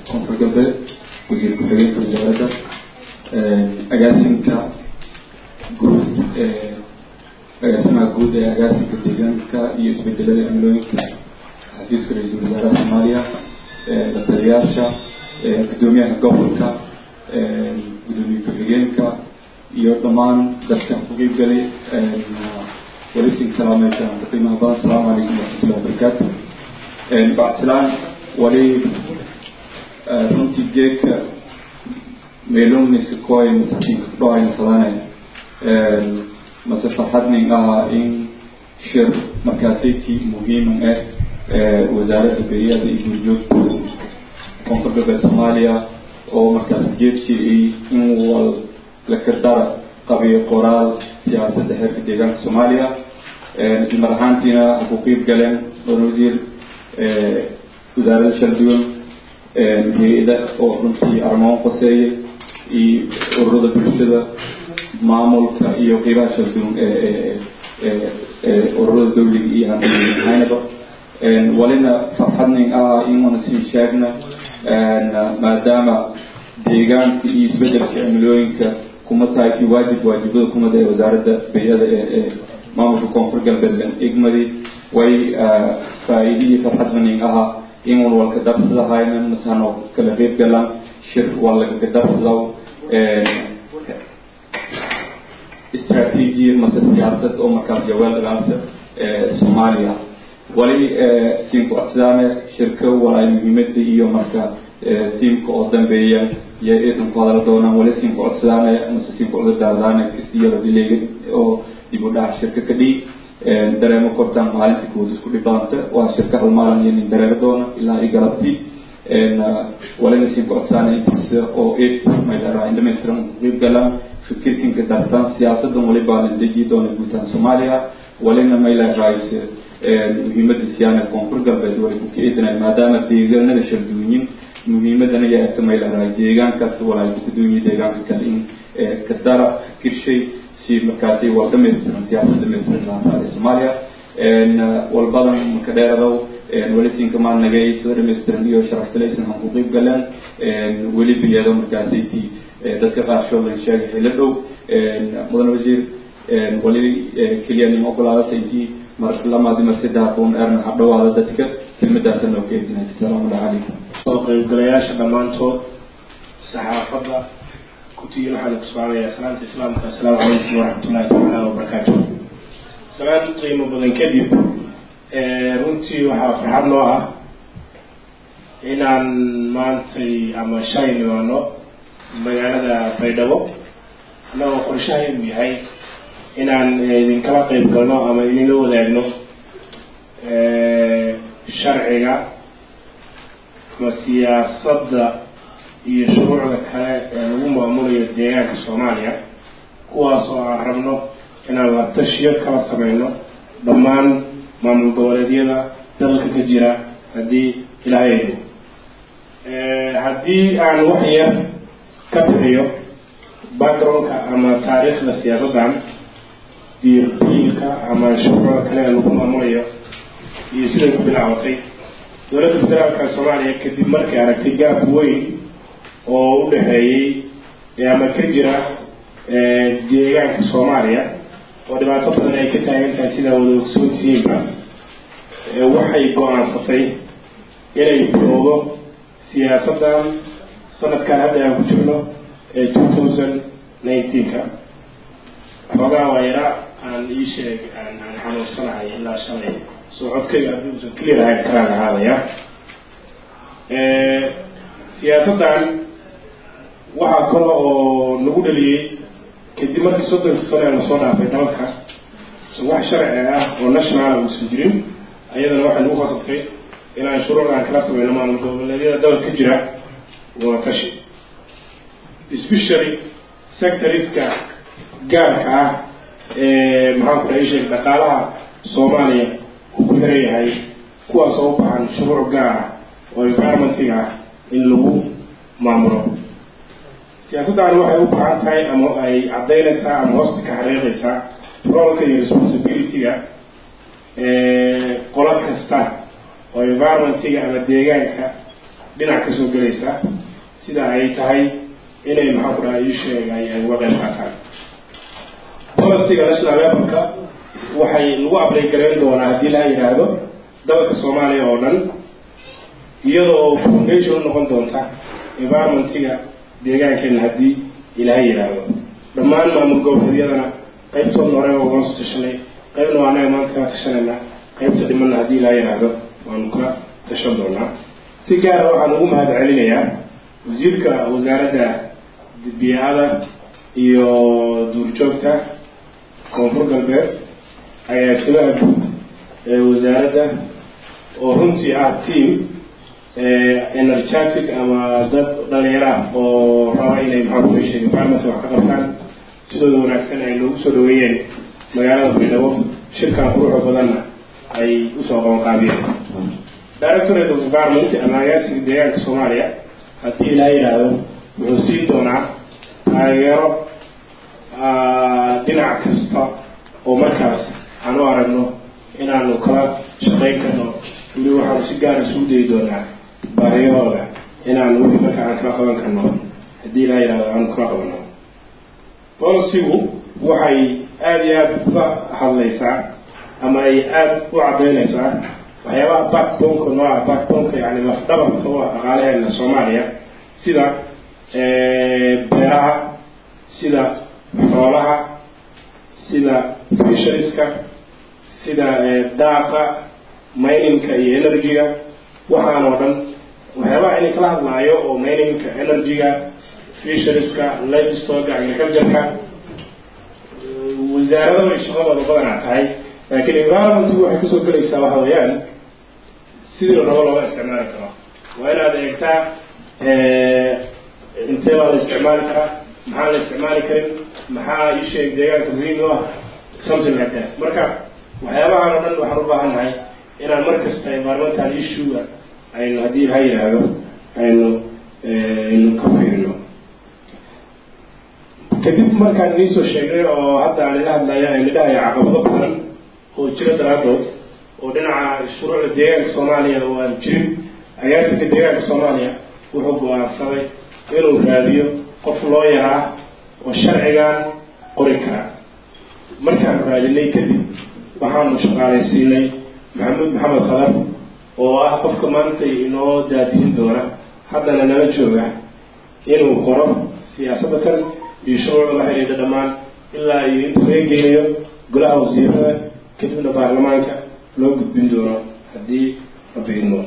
koonfur galbeed wasiir ku-xigeenka wasaaradda agaasinka guud agaasimaha guud ee agaasinka deegaanka iyo isbedelada cimilooyinka xafiiska ra-iisul wasaaraha soomaaliya la taliyaasha guddoomiyaha gobolka gudoomiye ku-xigeenka iyo dhammaan dadka ku qeybgalay walisin salaameysaan qiimaha badan asalaamu calaykum waraxmatullahi wabarakaatu bacsilaan wali runtii geedka meelumnisa koy masakiinka kudhaayna fadane mase farxadning ahaa in shir markaasaytii muhiiman ah wasaaradda beeyada iyo gurjoogta koonfur galbeed soomaaliya oo markaas jeedshii in wal lakadara qabiyo qoraal siyaasadda heerka deegaanka soomaaliya isla mar ahaantiina ha ku qeyb galeen doon wasiir wasaaradda shalduwan hay-ada oo runtii arrimaha qoseeya iyo ururada bulshada maamulka iyo qeybaha shalduwan ururada dawliga iyo hanhaynaba walina farxadning ah inuuna sii sheegna maadaama deegaanka iyo isbedelka cimilooyinka kuma tahay ki waajib waajibada kumada ee wasaaradda beyada ee maamulka koonfur galbeed igmadi way faa-iide iyo farxad baning ahaa inun walka darsadahayna masano kala qeyb galaan shir walagaga darsadaw istraatiiji mase siyaasad oo markaas jaweelagaasa soomaaliya wali siin ku-codsidaane shirka walaay muhiimada iyo marka tiimka oo dambeeya iyo idan ku hadala doonaan wali siin ku-codsadaane mase siin ku-cudurdaardaane kastiyada dileega oo dib u dhac shirka ka dhiig dareemo kortaan maalinta kood isku dhibanta waa shirka hal maalin iyo nin dareero doona ilaa i galabtii walina siin ku-codsaane intaas oo eed mayleraa in dhamaystiran qeyb galaan fikirkinka dartaan siyaasadan walibaa la deji doona guutaan soomaaliya walina mayleraays muhiimada siyaana koonfur galbeed way ku kaidinay maadaama deegaanada sharduunyin muhiimadana yaata mayleraa deegaankaas walaay kukaduunyi deegaanka kale in kadara fikirshay si markaasi waa dhamaystiran siyaasad dhamaystiran laafaaday soomaaliya walbadan maka dheeradow weli siinkamaan nagay sida dhamaystiran iyo sharaftalaysan han ku qeyb galeen weli biyado markaasi ti dadka qaarkood lan sheegay xilo dhow mudan wasiir wali keliya nima ogolaadasa intii mar lamaadi mar saddex kun erna hadhowaada dadka kelmadaasa noo keedinay asalaamu calaykum soo qaybgalayaasha dhammaantood saxaafadda kutiyin waxaan ku salaamayaa salaanta islaamka assalaamu calaykum waraxmatullahi tacaala wabarakaatu salaan qiimo badan kadib runtii waxaa farxad noo ah inaan maantay ama shalay nimaano magaalada baydhabo annagoo qorshahaynu yahay inaan idinkala qeyb galno ama idinla wadaagno sharciga ama siyaasadda iyo shuruucda kale ee lagu maamulayo deegaanka soomaaliya kuwaas oo aan rabno inaan la tashiyo kala sameyno dhammaan maamul goboleedyada dalka ka jira haddii ilaahayno haddii aan wax yar ka bixiyo backgroundka ama taariikhda siyaasaddan diirdiilka ama shuruucda kale ee lagu maamulayo iyo siday ku bilaabatay dowladda federaalka soomaaliya kadib markay aragtay gaab weyn oo u dhexeeyey ama ka jira deegaanka soomaaliya oo dhibaato badan ay ka taagan tahay sidaa wada ogsoontihiinba waxay go-aansatay inay bilowdo siyaasaddan sanadkan hadda aan ku jirno ee two thousand nineteenka xoogaa waa yara aan ii sheeg aan aan xanuunsanahay ilaa shalay soo codkayga haddii usan clear ahayn karaan ahaadaya siyaasaddan waxaa kale oo nagu dhaliyey kadib markii soddonka sano ee lasoo dhaafay dalka wax sharci ah oo nationala uusan jirin ayadana waxay nagu khasabtay inaan shuruucdan kala sameyno maamul goboleedyada dalka ka jira waa tashi especially sectoriska gaarka ah ee maxaan ku dhahay sheeg dhaqaalaha soomaaliya uu ku xiran yahay kuwaas oo u baahan shuruuc gaar ah oo environmentiga ah in lagu maamulo siyaasaddan waxay u baahan tahay ama ay caddaynaysaa ama hoosta ka xariiqaysaa roolka iyo responsibility-ga qolo kasta oo environmentiga ama deegaanka dhinac kasoo gelaysa sida ay tahay inay maxaa ku dhaha ii sheegay ay uga qayb qaataan policyga national levelka waxay lagu ablay garayn doonaa haddii laha yidhaahdo dalka soomaaliya oo dhan iyadoo foundation u noqon doonta environmentiga deegaankeena haddii ilaha yidhaahdo dhammaan maamul goboleedyadana qaybtoodna hore ugala soo tashanay qaybna waa anaga maanta kaa tashanayna qaybta dhimanna haddii ilaha yidhaahdo waanu ka tashan doonaa si gaara waxaan ugu mahad celinayaa wasiirka wasaaradda biyaada iyo duurjoogta koonfur galbeed agaasimaha guud ee wasaaradda oo runtii ah team energetic ama dad dhalinyaro ah oo raba inay maxaa ku heshay environment wax ka qabtaan sidooda wanaagsan ay noogu soo dhaweeyeen magaalada baydhabo shirkan quruxda badanna ay usoo qabanqaabiyeen directorate of environment ama agaasiga deegaanka soomaaliya haddii ilaa yidhaahdo wuxuu siin doonaa taageero dhinac kasta oo markaas aan u aragno inaanu kala shaqayn karno weli waxaanu si gaara isugu dayi doonaa baahiyahooda inaanu wixii marka aan kala qaban karno haddii ilaa yidhahdo aanu kala qabano bolicigu waxay aada iyo aada uga hadlaysaa ama ay aada u caddaynaysaa waxyaabaha backboneka noo ah backboneka yani lafdhabarka u ah dhaqaalaheena soomaaliya sida beeraha sida xoolaha sida fishariska sida daaqa mininka iyo energy-ga waxaan oo dhan waxyaabaha inay kala hadlaayo oo mininka energy-ga fishariska livestoga agriculture-ka wasaarada way shaqadooda badanaa tahay laakiin environmentgu waxay kasoo gelaysaa waxa weeyaan sidii rabo looga isticmaali karo waa inaad eegtaa intee baa la isticmaali karaa maxaa la isticmaali karin maxaa isheeg deegaanka muhiim u ah something like that marka waxyaabahan oo dhan waxaan u baahannahay inaan mar kasta environmental issue-ga aynu haddii ha yidhaahdo aynu aynu ka fiirino kadib markaan idinsoo sheegnay oo hadda aan ila hadlaya aynu dhahaya caqabado badan oo jira daraadood oo dhinaca shuruucda deegaanka soomaaliya oo aan jirin agaasika deegaanka soomaaliya wuxuu go-aansaday inuu raadiyo qof loo yaraa oo sharcigan qori kara markaanu raadinay kadib waxaanu shaqaalaysiinay maxamuud maxamed khadar oo ah qofka maanta inoo daadihin doona haddana nala jooga inuu qoro siyaasadda kan iyo shuruucda la xidhiidha dhammaan ilaa iyo inta laga geynayo golaha wasiirada kadibna baarlamaanka loo gudbin doono haddii la biidno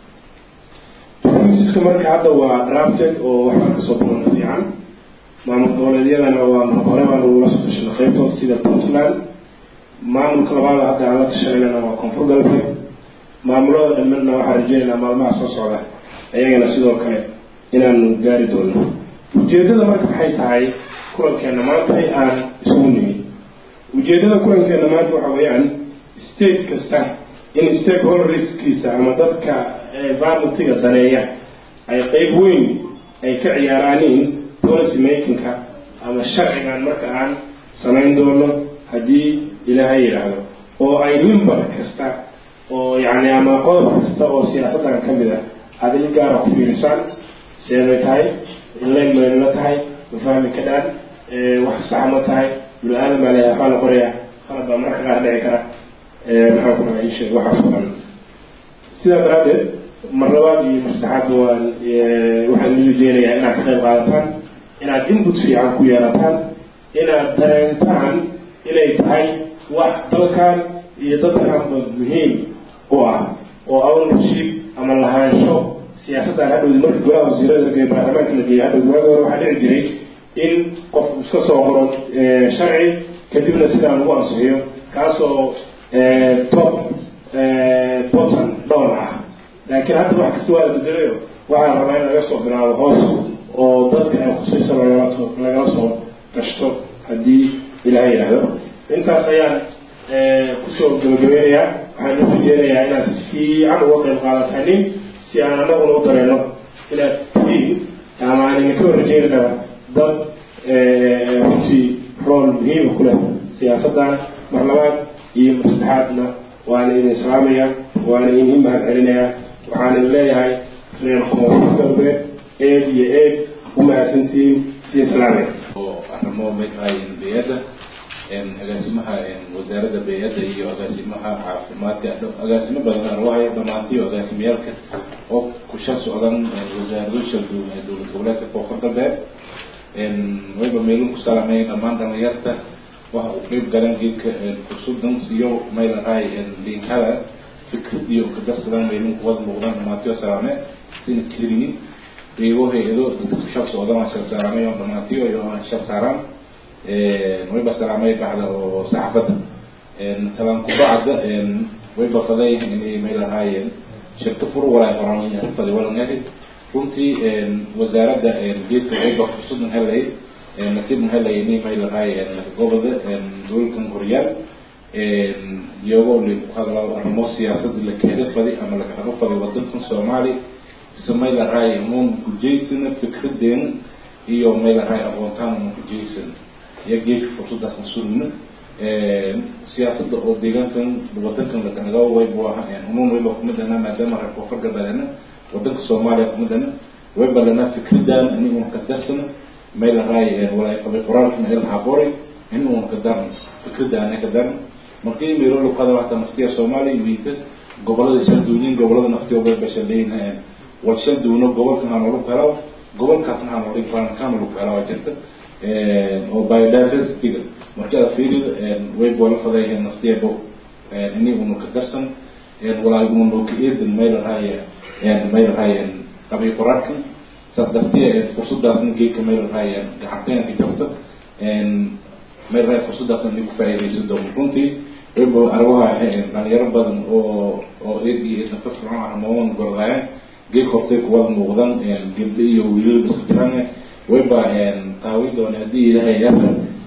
rmiska marka hadda waa drafted oo waxbaa kasoo bilowna fiican maamul goboleedyadana waa hore baan ula soo tashanay qaybtood sida puntland maamulka labaada hadda aan la tashanayna waa koonfur galbeed maamulada dhamana waxaan rajeynaynaa maalmaha soo socda ayagana sidoo kale inaanu gaari doono ujeedada marka maxay tahay kulankeena maanta aan isugu nimid ujeedada kulankeena maanta waxa weeyaan state kasta in stakeholderskiisa ama dadka environmentiga daneeya ay qeyb weyn ay ka ciyaaraaniin policy makingka ama sharcigan marka aan samayn doono haddii ilaaha yidhaahdo oo ay member kasta oo yacni ama qodob kasta oo siyaasaddan ka mid ah aada il gaara ku fiirisaan seebay tahay inlayn maynla tahay ma fahmi ka dhaan wax saxa ma tahay bini aadam baa leeyahay waxaa la qoraya qalab baa mararka qaar dhici kara maxaan ku dhaha isheeg waxaas oo dhan sidaa daraaddeed mar labaad iyo mar saxaadba waan waxaan idin rajeynayaa inaad ka qayb qaadataan inaad input fiican ku yeelataan inaad dareentaan inay tahay wax dalkan iyo dadkanba muhiim u ah oo ownership ama lahaansho siyaasaddan hadhowdi marka golaha wasiirada lageeyo baarlamaanka la geeyo hadhowdi waagi hore waxaa dhici jiray in qof iska soo qoro sharci kadibna sidaa lagu ansixiyo kaasoo top botton dhowr ah laakiin hadda wax kasta waa la bedelayo waxaa rabaa in laga soo bilaabo hoos oo dadka ay khusayso lagala lagala soo gashto haddii ilaha yidhaahdo intaas ayaan kusoo gabagabeynayaa waxaan u rajeynayaa inaad si fiican uga qayb qaadatanin si aan anaguna u dareeno inaad tihiin ama aan idinka rajeynana dad runtii rool muhiima ku leh siyaasaddan mar labaad iyo mar saddexaadna waana idin salaamaya waana idin mahad celinayaa waxaan idin leeyahay reer koonfur galbeed eed iyo eed u mahadsantihiin siin salaame oo arrimo madaxayn beyadda agaasimaha wasaaradda beyadda iyo agaasimaha caafimaadka agaasimo badan arwahayo dhammaantiyo agaasimiyaalka oo kusha socdan wasaarado shalduun ee dowlad goboleedka koonfur galbeed wayba meelin ku salaamay dhammaan dhalinyarta waxa uu qeyb galan geedka fursudan siiyo maylahay liinkada fikradiyo kadarsadan meelin kuwada muuqdaan dhammaantiyo salaame sina sirinin qeybo hay-ado dadka kushal socdan aan shal saaraamay oo dhammaantiyo iyo aan shal saaraan wayba salaamay baxda oo saxaafadda salaam kubacda wayba fadayahin inay maylahaayeen shirka fur walaa horan fadi walangahi runtii wasaaradda geedka wayba fursadan helay nasiibna helay inay maylahaayeen gobolda dowlalkan horyaal iyagoo li ku hadlaa arrimo siyaasada la keeda fadi ama lagahabo fadi wadankan soomaali se maylahaay unuun kujaysana fikradeena iyo maylahaay aqoontaan unan kujaysan iyo geedka fursadaasna sugna siyaasada oo deegaankan wadankan lakanaga waybu aha unuun wayba kumadana maadaama reer koonfur galbeedna wadanka soomaaliya kumadana wayba lana fikradaan ini un ka darsana maylahaay walaay qabay qoraalkana ilhaa qoray in un ka daran fikradaana ka daran markii meelo luqada waxta naftiya soomaaliya wiita gobolada shalduunin gobolada naftiya wayba shaleyn wal shalduuno gobolkan hanolu helo gobolkaasna hanolu hanolu helo jirta oo biodiversityga markii aad fiirida wayba la fadayaheen naftiyabo ini unu ka darsan walaay unu ka eedan maylahaaya maylahaaya qabay qoraalkan saas dartiya fursadaasna geedka maylahaaya gacanteena ka jirta maylahaaya fursadaasna inay ku faa'iidaysan doono runtii wayba arwaha dhalinyaro badan oo oo eed iyo eedna firfircoon arrimoon gordayaan geed hortay kuwada muuqdan gabdho iyo wiilal isku jiraan wayba taawi doona haddii ilaahay yaasa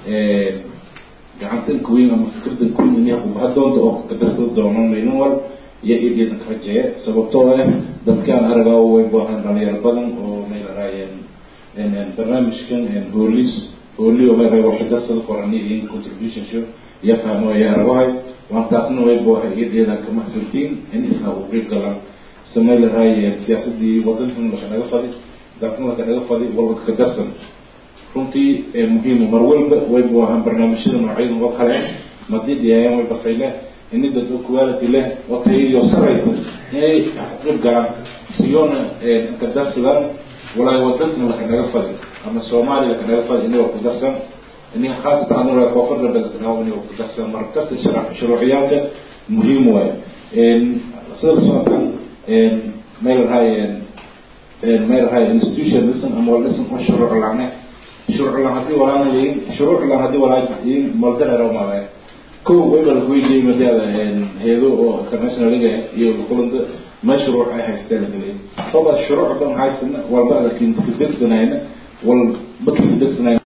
gacantan kuweyn ama fikradan kuweyn inay kubaha doonta oo kadarsada doono meelin wal iyo eedeedan ka rajeeya sababtoo ah dadkaan aragaa way baahan dhalinyaro badan oo maylahaayeen barnaamijkan hoolis hooli oo maylahay waxay darsada qorani iyo contribution show iyo fahmo iyo aragahay waan taasna way baaha eedeedan kama hasantiin in isna uu qeyb galaan se maylahaayeen siyaasadii wadankan lakanaga fadi dalkan lakanaga fadi walba ka darsan runtii muhiimu mar walba waybu ahaan barnaamijyada noocyada oo kale madii dhiyaayaan way bafayle ini dad oo quality leh oo tayadiyo saraysa inay qeyb galaan siyoona ka darsadaan walaay wadankan lakanaga fadi ama soomaaliya lakanaga fadi inagoo ku darsan ini khaasatan anaga koonfur galbeed lakanaga inagoo ku darsan mar kasta shuruuciyaalka muhiim waayo sida socotan maylahay maylahay institution lisan ama lisan oo shuruuc laane shuruuc lan haddii walaana leeyin shuruuc lan haddii walaa yiin moldanero maale kow wayba lakuweydiiyey madaada heedo oo internationaliga iyo kulanta ma shuruuc ay haysteen lagaley oba shuruuc ban haysana walba lakin kadegsanayna wal bakii kadegsanayna